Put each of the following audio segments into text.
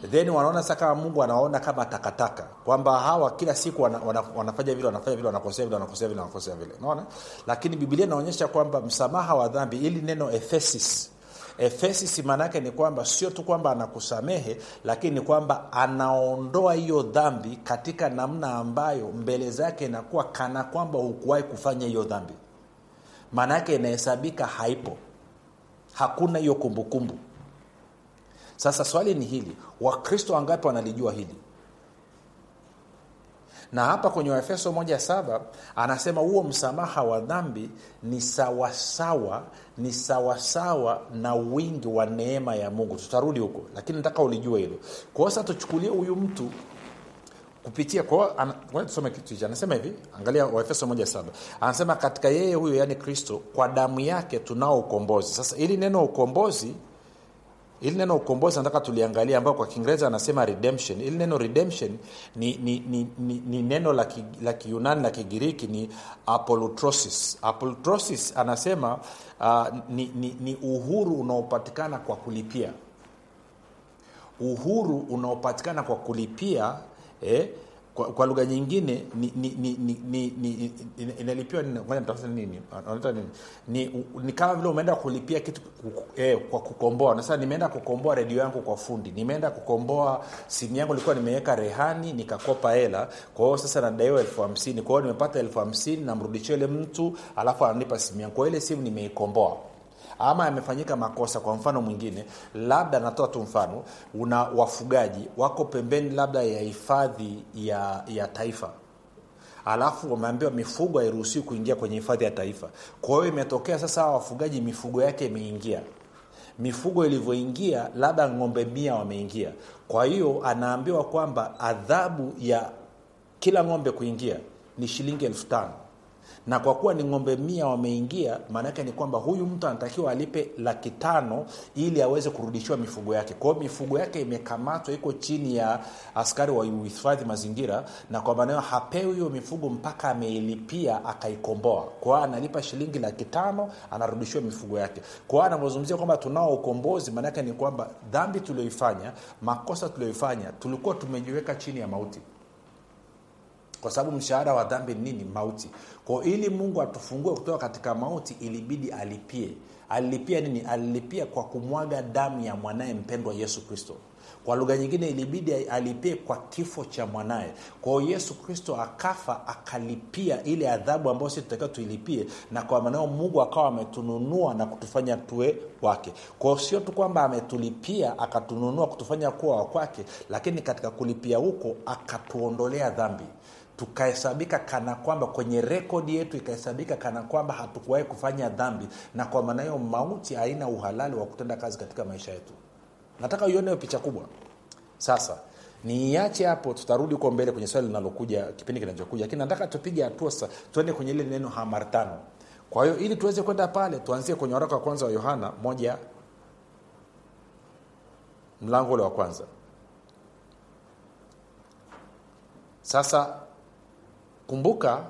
then wanaona sasa kama mungu anawaona kama takataka kwamba hawa kila siku wana, wana, wanafanya vile wanafanya vile wanakosea vile wanakosea vile wanakosea vile unaona lakini bibilia inaonyesha kwamba msamaha wa dhambi ili neno efesis efesis maanaake ni kwamba sio tu kwamba anakusamehe lakini ni kwamba anaondoa hiyo dhambi katika namna ambayo mbele zake inakuwa kana kwamba hukuwahi kufanya hiyo dhambi maana yake inahesabika haipo hakuna hiyo kumbukumbu sasa swali ni hili wakristo wangapi wanalijua hili na hapa kwenye waefeso moja saba anasema huo msamaha wa dhambi ni sawasawa ni sawasawa na wingi wa neema ya mungu tutarudi huko lakini nataka ulijue hilo kwao sasa tuchukulie huyu mtu kupitia kwao tusome kitu hichi anasema hivi angalia waefeso moja saba anasema katika yeye huyo yaani kristo kwa damu yake tunao ukombozi sasa ili neno ukombozi ili neno ukombozi nataka tuliangalia ambayo kwa kiingereza anasema redemption ili neno redemption ni, ni, ni, ni, ni neno la, ki, la kiunani la kigiriki ni apolutrosis apolutrosis anasema uh, ni, ni, ni uhuru unaopatikana kwa kulipia uhuru unaopatikana kwa kulipia eh, kwa, kwa lugha nyingine ni, ni, ni, ni, ni, ni, inalipiwa nini nini ni, ni kama vile umeenda kulipia kitu eh, kwa kukomboa sasa nimeenda kukomboa redio yangu kwa fundi nimeenda kukomboa simu yangu ilikuwa nimeweka rehani nikakopa hela kwa hiyo sasa nadaiwa elfu hamsini kwa hiyo nimepata elfu hamsini namrudishia ile mtu alafu ananipa simu yangu kwa ile simu nimeikomboa ama yamefanyika makosa kwa mfano mwingine labda natoa tu mfano una wafugaji wako pembeni labda ya hifadhi ya, ya taifa alafu wameambiwa mifugo hairuhusiwi kuingia kwenye hifadhi ya taifa kwa hiyo imetokea sasa hawa wafugaji mifugo yake imeingia mifugo ilivyoingia labda ng'ombe mia wameingia kwa hiyo anaambiwa kwamba adhabu ya kila ng'ombe kuingia ni shilingi elfu tano na kwa kuwa ni ng'ombe mia wameingia maanaake ni kwamba huyu mtu anatakiwa alipe laki tano ili aweze kurudishiwa mifugo yake kwa hiyo mifugo yake imekamatwa iko chini ya askari wa uhifadhi mazingira na kwa maana hiyo hapewi hiyo mifugo mpaka ameilipia akaikomboa kwa hiyo analipa shilingi laki tano anarudishiwa mifugo yake kwa hiyo anavyozungumzia kwamba tunao ukombozi maanaake ni kwamba dhambi tulioifanya makosa tulioifanya tulikuwa tumejiweka chini ya mauti kwa sababu mshahara wa dhambi ni nini mauti kwao ili mungu atufungue kutoka katika mauti ilibidi alipie alilipia nini alilipia kwa kumwaga damu ya mwanaye mpendwa yesu kristo kwa lugha nyingine ilibidi alipie kwa kifo cha mwanaye kwao yesu kristo akafa akalipia ile adhabu ambayo si tutakiwa tuilipie na kwa manao mungu akawa ametununua na kutufanya tuwe wake kwao sio tu kwamba ametulipia akatununua kutufanya kuwa wakwake lakini katika kulipia huko akatuondolea dhambi tukahesabika kana kwamba kwenye rekodi yetu ikahesabika kana kwamba hatukuwahi kufanya dhambi na kwa maana hiyo mauti haina uhalali wa kutenda kazi katika maisha yetu nataka uione hiyo picha kubwa sasa niiache hapo tutarudi huko mbele kwenye swali linalokuja kipindi kinachokuja lakini nataka tupige hatua sasa tuende kwenye ile neno hamartano kwa hiyo ili tuweze kwenda pale tuanzie kwenye waraka wa kwanza wa yohana moja mlango ule wa kwanza sasa kumbuka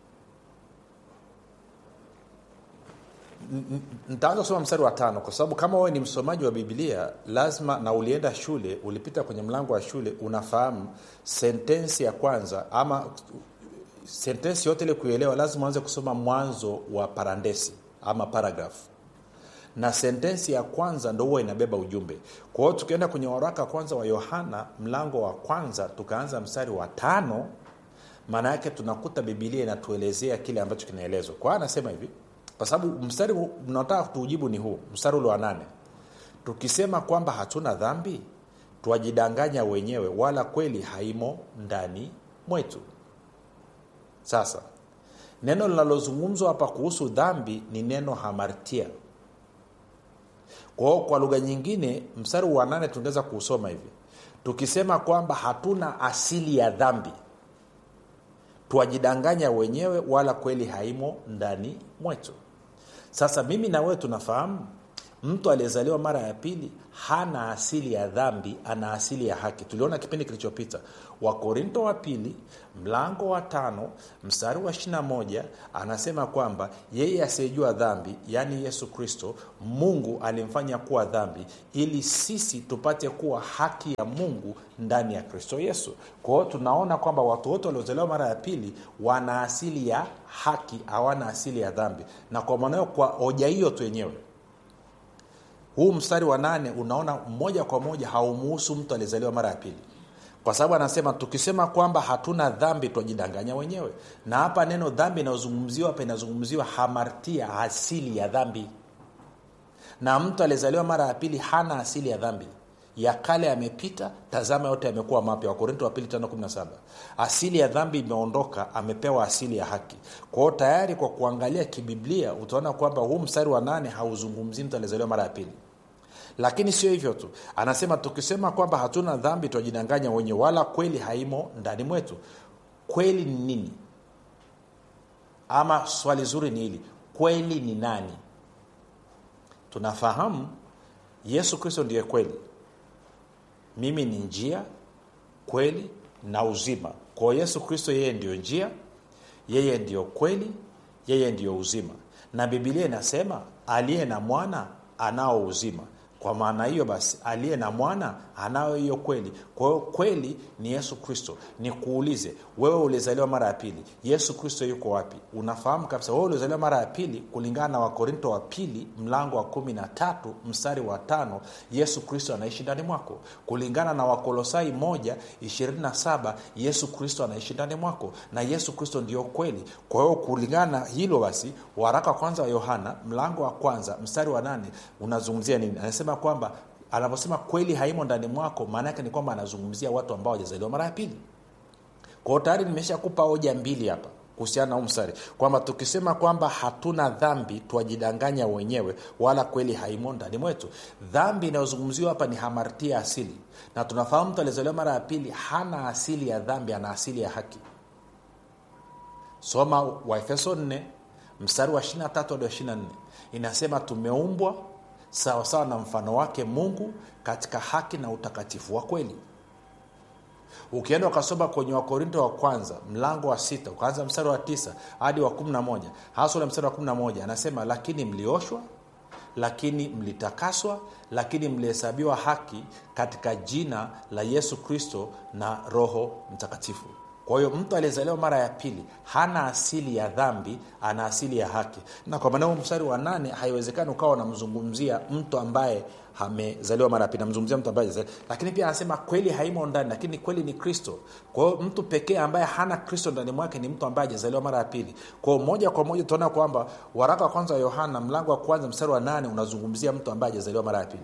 nitaanza kusoma mstari wa tano kwa sababu kama wewe ni msomaji wa biblia lazima na ulienda shule ulipita kwenye mlango wa shule unafahamu sentensi ya kwanza ama sentensi yote ile kuelewa lazima uanze kusoma mwanzo wa parandesi ama paragraph na sentensi ya kwanza ndo huwa inabeba ujumbe kwa hiyo tukienda kwenye waraka kwanza wa yohana mlango wa kwanza tukaanza mstari wa tano maana yake tunakuta bibilia inatuelezea kile ambacho kinaelezwa kwa hiyo anasema hivi kwa sababu mstari unaotaka tuujibu ni huu mstari ule wa nane tukisema kwamba hatuna dhambi twajidanganya wenyewe wala kweli haimo ndani mwetu sasa neno linalozungumzwa hapa kuhusu dhambi ni neno hamartia kwao kwa lugha nyingine mstari wa nane tungeweza kuusoma hivi tukisema kwamba hatuna asili ya dhambi twajidanganya wenyewe wala kweli haimo ndani mwetu sasa mimi na wewe tunafahamu mtu aliyezaliwa mara ya pili hana asili ya dhambi ana asili ya haki tuliona kipindi kilichopita wakorinto wa pili mlango wa tano mstari wa 21 anasema kwamba yeye asiyejua dhambi yaani yesu kristo mungu alimfanya kuwa dhambi ili sisi tupate kuwa haki ya mungu ndani ya kristo yesu kwa hiyo tunaona kwamba watu wote waliozaliwa mara ya pili wana asili ya haki hawana asili ya dhambi na kwa maana hiyo kwa hoja hiyo tu yenyewe huu mstari wa nane unaona moja kwa moja haumuhusu mtu aliyezaliwa mara ya pili kwa sababu anasema tukisema kwamba hatuna dhambi twajidanganya wenyewe na hapa neno dhambi inayozungumziwa hapa inazungumziwa hamartia asili ya dhambi na mtu aliyezaliwa mara ya pili hana asili ya dhambi ya kale yamepita tazama yote yamekuwa mapya wakorinto wa pili 517 asili ya dhambi imeondoka amepewa asili ya haki kwa hiyo tayari kwa kuangalia kibiblia utaona kwamba huu mstari wa nane hauzungumzii mtu aliyezaliwa mara ya pili lakini sio hivyo tu anasema tukisema kwamba hatuna dhambi twajidanganya wenye wala kweli haimo ndani mwetu kweli ni nini ama swali zuri ni hili kweli ni nani tunafahamu yesu kristo ndiye kweli mimi ni njia kweli na uzima kwao yesu kristo yeye ndiyo njia yeye ndiyo kweli yeye ndiyo uzima na bibilia inasema aliye na mwana anao uzima kwa maana hiyo basi aliye na mwana anayo hiyo kweli kwa hiyo kweli ni yesu kristo nikuulize wewe ulizaliwa mara ya pili yesu kristo yuko wapi unafahamu kabisa wewe ulizaliwa mara ya pili kulingana na wakorinto wa pili mlango wa kumi na tatu mstari wa tano yesu kristo anaishi ndani mwako kulingana na wakolosai moja ishirini na saba yesu kristo anaishi ndani mwako na yesu kristo ndio kweli kwa hiyo kulingana na hilo basi waraka wa kwanza wa yohana mlango wa kwanza mstari wa nane unazungumzia nini anasema kwamba anavyosema kweli haimo ndani mwako maana yake ni kwamba anazungumzia watu ambao wajazaliwa mara ya pili kwa hiyo tayari nimeshakupa hoja mbili hapa kuhusiana na huu mstari kwamba tukisema kwamba hatuna dhambi twajidanganya wenyewe wala kweli haimo ndani mwetu dhambi inayozungumziwa hapa ni hamartia asili na tunafahamu mtu alizaliwa mara ya pili hana asili ya dhambi ana asili ya haki soma waefeso 4 mstari wa 23 hadi wa 24 inasema tumeumbwa sawasawa na mfano wake mungu katika haki na utakatifu wa kweli ukienda ukasoma kwenye wakorinto wa kwanza mlango wa sita ukaanza mstari wa tisa hadi wa kumi na moja hasa ule mstari wa kumi na moja anasema lakini mlioshwa lakini mlitakaswa lakini mlihesabiwa haki katika jina la yesu kristo na roho mtakatifu kwa hiyo mtu aliyezaliwa mara ya pili hana asili ya dhambi ana asili ya haki na kwa maana mstari wa nane haiwezekani ukawa unamzungumzia mtu ambaye amezaliwa mara ya pili namzungumzia mtu ambaye hajazaliwa. lakini pia anasema kweli haimo ndani lakini kweli ni kristo kwa hiyo mtu pekee ambaye hana kristo ndani mwake ni mtu ambaye hajazaliwa mara ya pili kwa hiyo moja kwa moja utaona kwamba waraka wa kwanza wa yohana mlango wa kwanza mstari wa nane unazungumzia mtu ambaye hajazaliwa mara ya pili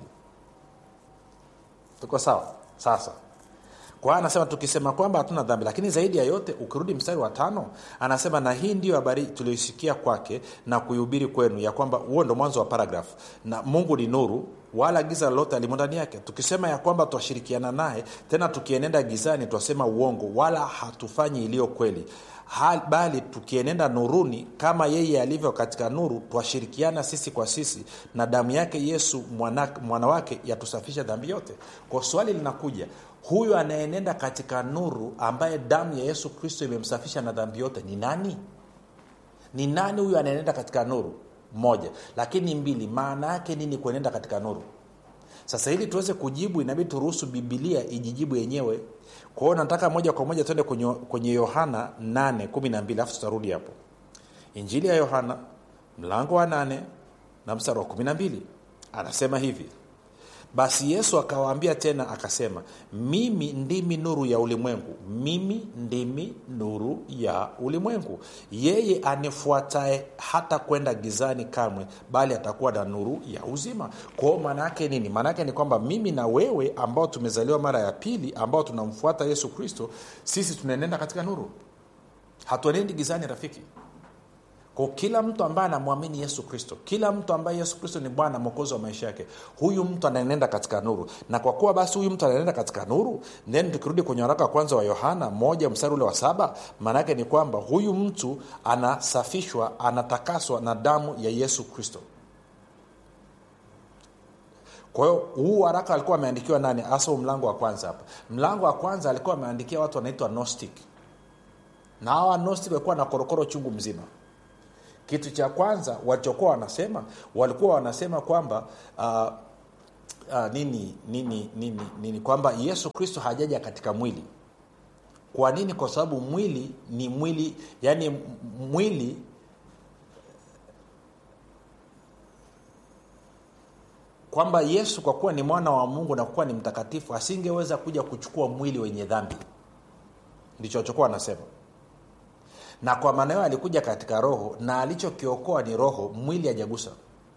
tuko sawa sasa kwa hiyo anasema tukisema kwamba hatuna dhambi lakini zaidi ya yote ukirudi mstari wa tano anasema na hii ndiyo habari tulioisikia kwake na kuihubiri kwenu ya kwamba huo ndo mwanzo wa paragraf na mungu ni nuru wala giza lolote alimo ndani yake tukisema ya kwamba twashirikiana naye tena tukienenda gizani twasema uongo wala hatufanyi iliyo kweli Hal, bali tukienenda nuruni kama yeye alivyo katika nuru twashirikiana sisi kwa sisi na damu yake yesu mwana, mwana wake yatusafisha dhambi yote kwa swali linakuja huyu anayenenda katika nuru ambaye damu ya yesu kristo imemsafisha na dhambi yote ni nani ni nani huyu anayenenda katika nuru moja lakini mbili maana yake nini kuenenda katika nuru sasa ili tuweze kujibu inabidi turuhusu bibilia ijijibu yenyewe kwa hiyo nataka moja kwa moja tuende kwenye, kwenye yohana 812 alafu tutarudi hapo injili ya yohana mlango wa 8 na mstari wa 12 anasema hivi basi yesu akawaambia tena akasema mimi ndimi nuru ya ulimwengu mimi ndimi nuru ya ulimwengu yeye anifuatae hata kwenda gizani kamwe bali atakuwa na nuru ya uzima kwao maana yake nini maana yake ni kwamba mimi na wewe ambao tumezaliwa mara ya pili ambao tunamfuata yesu kristo sisi tunaenenda katika nuru hatuenendi gizani rafiki kwa kila mtu ambaye anamwamini yesu kristo kila mtu ambaye yesu kristo ni bwana mwokozi wa maisha yake huyu mtu anaenenda katika nuru na kwa kuwa basi huyu mtu anaenenda katika nuru then tukirudi kwenye waraka wa kwanza wa yohana moja mstari ule wa saba maana yake ni kwamba huyu mtu anasafishwa anatakaswa na damu ya yesu kristo kwa hiyo huu waraka alikuwa ameandikiwa nani hasa mlango wa kwanza hapa mlango wa kwanza alikuwa ameandikia watu wanaitwa gnostic na hawa gnostic walikuwa na korokoro chungu mzima kitu cha kwanza walichokuwa wanasema walikuwa wanasema kwamba uh, uh, nini nini nini nini kwamba yesu kristo hajaja katika mwili kwa nini kwa sababu mwili ni mwili yani mwili kwamba yesu kwa kuwa ni mwana wa mungu na kuwa ni mtakatifu asingeweza kuja kuchukua mwili wenye dhambi ndicho alichokuwa anasema na kwa maana hiyo alikuja katika roho na alichokiokoa ni roho mwili hajagusa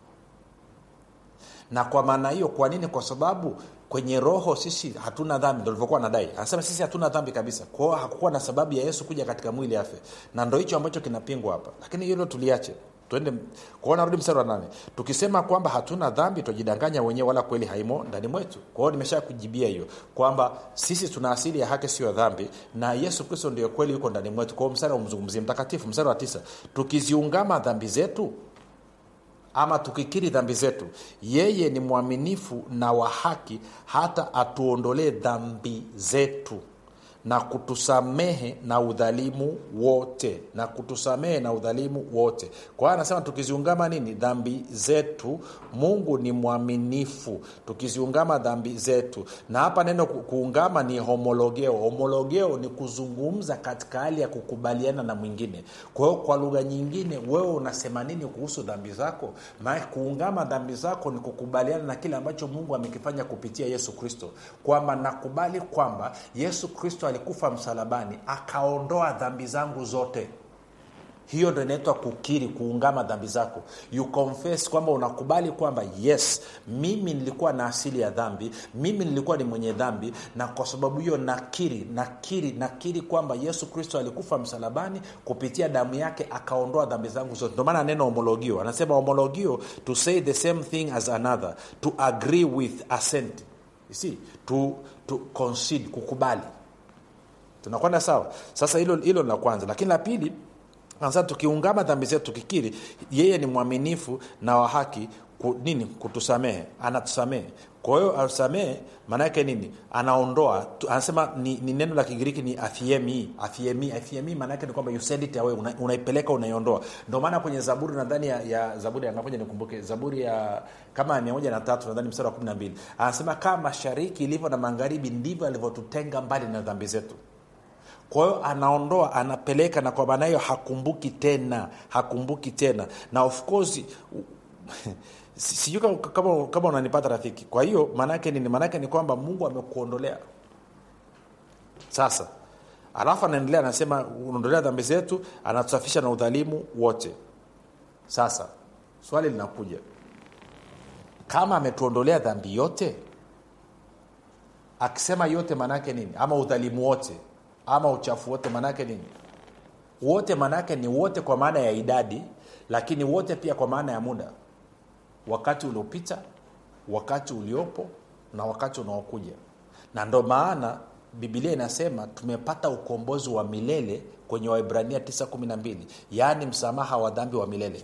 na kwa maana hiyo kwa nini kwa sababu kwenye roho sisi hatuna dhambi ndo livyokuwa nadai anasema sisi hatuna dhambi kabisa kwao hakukuwa na sababu ya yesu kuja katika mwili afe na ndo hicho ambacho kinapingwa hapa lakini hilo tuliache tuende kwao narudi mstari wa nane tukisema kwamba hatuna dhambi twajidanganya wenyewe wala kweli haimo ndani mwetu kwa hiyo nimesha kujibia hiyo kwamba sisi tuna asili ya haki sio dhambi na yesu kristo ndio kweli yuko ndani mwetu kwao mstari wa mzungumzie mtakatifu mstari wa tisa tukiziungama dhambi zetu ama tukikiri dhambi zetu yeye ni mwaminifu na wa haki hata atuondolee dhambi zetu na kutusamehe na udhalimu wote na kutusamehe na udhalimu wote kwa hiyo anasema tukiziungama nini dhambi zetu mungu ni mwaminifu tukiziungama dhambi zetu na hapa neno ku- kuungama ni homologeo homologeo ni kuzungumza katika hali ya kukubaliana na mwingine kwa hiyo kwa lugha nyingine wewe unasema nini kuhusu dhambi zako maana kuungama dhambi zako ni kukubaliana na kile ambacho mungu amekifanya kupitia yesu kristo kwamba nakubali kwamba yesu kristo alikufa msalabani akaondoa dhambi zangu zote hiyo ndo inaitwa kukiri kuungama dhambi zako you confess kwamba unakubali kwamba yes mimi nilikuwa na asili ya dhambi mimi nilikuwa ni mwenye dhambi na kwa sababu hiyo nakiri nakiri nakiri kwamba yesu kristo alikufa msalabani kupitia damu yake akaondoa dhambi zangu zote ndio maana neno homologio anasema homologio to say the same thing as another to agree with assent you see to, to concede kukubali tunakwenda sawa sasa hilo hilo la kwanza lakini la pili sasa tukiungama dhambi zetu tukikiri yeye ni mwaminifu na wa haki ku, nini kutusamehe anatusamehe kwa hiyo atusamehe maana yake nini anaondoa tu- anasema ni, ni neno la kigiriki ni athiemi athiemi athiemi maana yake ni kwamba you send it away una, unaipeleka unaiondoa ndio maana kwenye zaburi nadhani ya, ya zaburi ya ngamoja nikumbuke zaburi ya kama ya mia moja na tatu nadhani mstari wa kumi na mbili anasema kama mashariki ilivyo na magharibi ndivyo alivyotutenga mbali na dhambi zetu kwa hiyo anaondoa anapeleka na kwa maana hiyo hakumbuki tena hakumbuki tena na of course u- si- sijui kama, kama, kama unanipata rafiki kwa hiyo maanaake nini maanaake ni kwamba mungu amekuondolea sasa alafu anaendelea anasema unaondolea dhambi zetu anatusafisha na udhalimu wote sasa swali linakuja kama ametuondolea dhambi yote akisema yote maanaake nini ama udhalimu wote ama uchafu wote maanaake nini wote maanaake ni wote kwa maana ya idadi lakini wote pia kwa maana ya muda wakati uliopita wakati uliopo na wakati unaokuja na ndo maana bibilia inasema tumepata ukombozi wa milele kwenye waibrania 912 yaani msamaha wa dhambi wa milele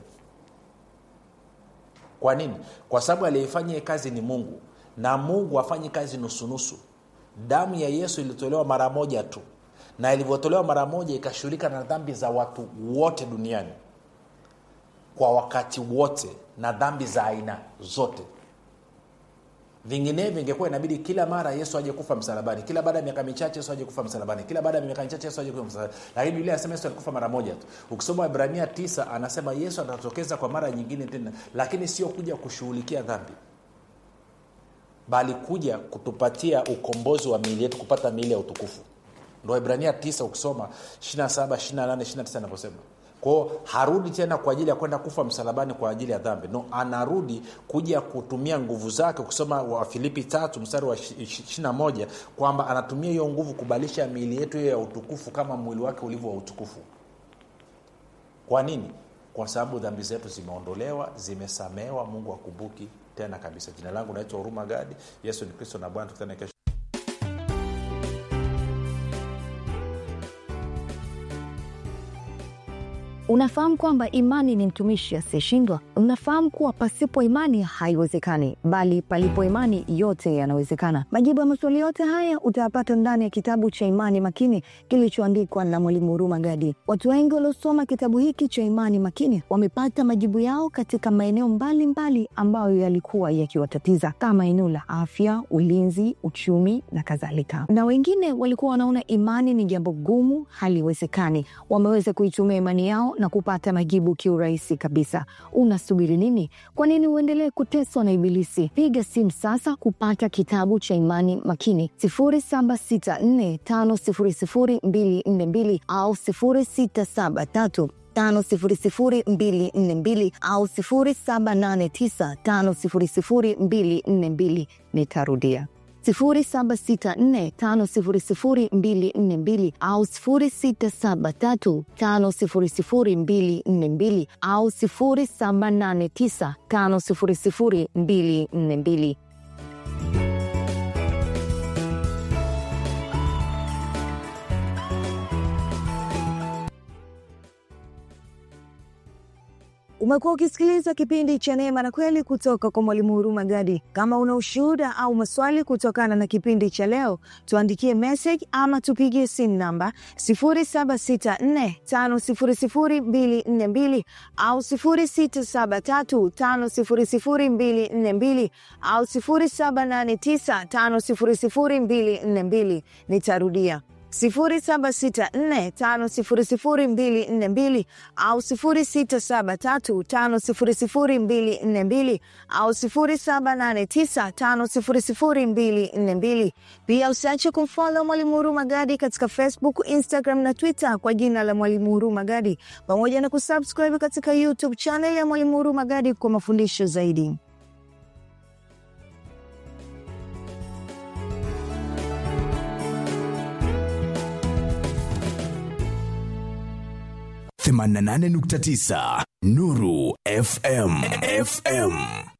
kwa nini kwa sababu aliyeifanya hii kazi ni mungu na mungu hafanyi kazi nusunusu damu ya yesu ilitolewa mara moja tu na ilivyotolewa mara moja ikashughulika na dhambi za watu wote duniani kwa wakati wote na dhambi za aina zote vinginevyo ingekuwa inabidi kila mara yesu aje kufa msalabani kila baada ya miaka michache yesu aje kufa msalabani kila baada ya miaka michache yesu aje kufa msalabani lakini biblia anasema yesu alikufa mara moja tu ukisoma ibrania tisa anasema yesu atatokeza kwa mara nyingine tena lakini sio kuja kushughulikia dhambi bali kuja kutupatia ukombozi wa miili yetu kupata miili ya utukufu ndo ibrania 9 ukisoma 27 28 29 anavyosema kwao harudi tena kwa ajili ya kwenda kufa msalabani kwa ajili ya dhambi no anarudi kuja kutumia nguvu zake ukisoma wafilipi tatu mstari wa 21 kwamba anatumia hiyo nguvu kubadilisha miili yetu hiyo ya utukufu kama mwili wake ulivyo wa utukufu kwa nini kwa sababu dhambi zetu zimeondolewa zimesamehewa mungu akumbuki tena kabisa jina langu naitwa huruma gadi yesu ni kristo na bwana tukutane kesho Unafahamu kwamba imani ni mtumishi asiyeshindwa? Unafahamu kuwa pasipo imani haiwezekani, bali palipo imani yote yanawezekana. Majibu ya maswali yote haya utayapata ndani ya kitabu cha Imani Makini kilichoandikwa na Mwalimu Huruma Gadi. Watu wengi waliosoma kitabu hiki cha Imani Makini wamepata majibu yao katika maeneo mbalimbali ambayo yalikuwa yakiwatatiza kama eneo la afya, ulinzi, uchumi na kadhalika. Na wengine walikuwa wanaona imani ni jambo gumu, haliwezekani. Wameweza kuitumia imani yao na kupata majibu kiurahisi kabisa. Unasubiri nini? Kwa nini uendelee kuteswa na Ibilisi? Piga simu sasa kupata kitabu cha Imani Makini 0764500242 au 0673 500242 au 0789500242. Nitarudia 0764500242 au 0673500242 au 0789500242. Umekuwa ukisikiliza kipindi cha Neema na Kweli kutoka kwa Mwalimu Huruma Gadi. Kama una ushuhuda au maswali kutokana na kipindi cha leo, tuandikie message ama tupigie simu namba 0764500242 au 0673500242 au 0789500242. Nitarudia 0764500242 au 0673500242 au 0789500242. Pia usiache kumfollow Mwalimu Huruma Gadi katika Facebook, Instagram na Twitter kwa jina la Mwalimu Huruma Gadi, pamoja na kusubscribe katika YouTube channel ya Mwalimu Huruma Gadi kwa mafundisho zaidi. themanini na nane nukta tisa Nuru FM FM